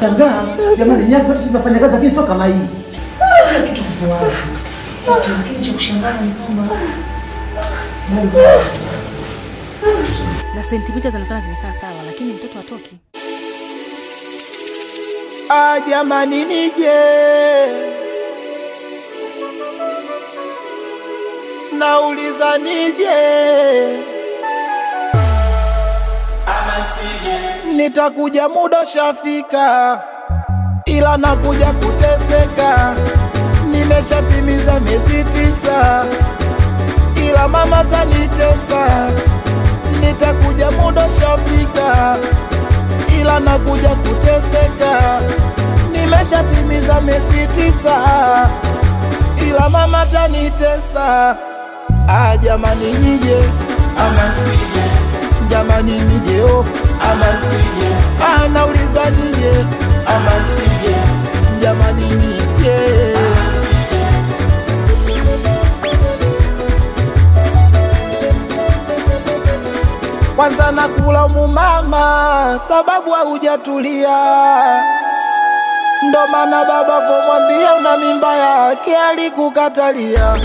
Nashangaa jamani, nyaka watu tunafanya kazi lakini sio kama hii. Kila kitu kipo wazi. Lakini cha kushangaza ni kwamba Mungu na sentimita zinaonekana zimekaa sawa, lakini mtoto hatoki. Ah, jamani nije nauliza nije nitakuja muda shafika, ila nakuja kuteseka. Nimeshatimiza miezi tisa, ila mama tanitesa. Nitakuja muda shafika, ila nakuja kuteseka. Nimeshatimiza miezi tisa, ila mama tanitesa. Ah, jamani nije ama sije, jamani nije oh, ama sije. Ah, nauliza nije ama sije, jamani nije kwanza nakulamu mama, sababu haujatulia. Ndo maana baba vomwambia una mimba yake alikukatalia.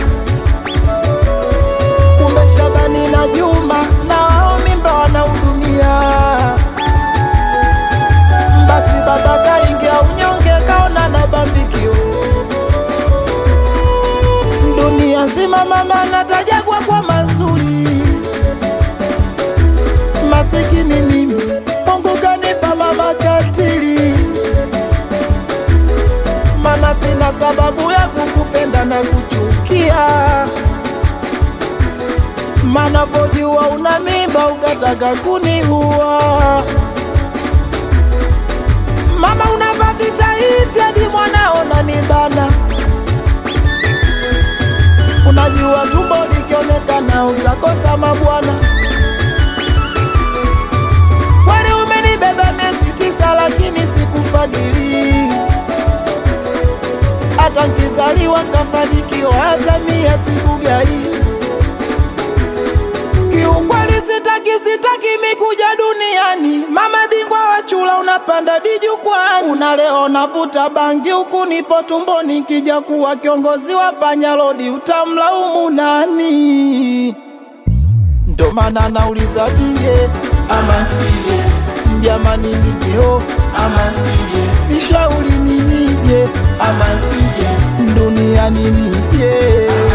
Kumbe Shabani na Juma na wao mimba wanahudumia. Basi baba kaingia unyonge, kaona na bambikio. Dunia nzima mama natajagwa kwa mazuri masikini mimi, Mungu kanipa mama katili. Mama, sina sababu ya kukupenda na kuchukia, mana vojua una mimba ukataka kuniua. Mama, unavaa vitaiti hadi mwanao nanibana, unajua tumbo likionekana utakosa mabwana. Kwani umenibeba miezi tisa, lakini sikufadhili. Hata nkizaliwa nkafanikiwa, hata mia sikugai. Kiukweli sitaki, sitaki mikuja duniani. Mama bingwa wa chula, unapanda dijukwani, unaleo navuta bangi huku nipo tumboni. Nkija kuwa kiongozi wa panyalodi, utamlaumu nani? Ndo maana nauliza nije ama sije, jamani nije oh, ama sije, nishauri ni nije ama sije, duniani nije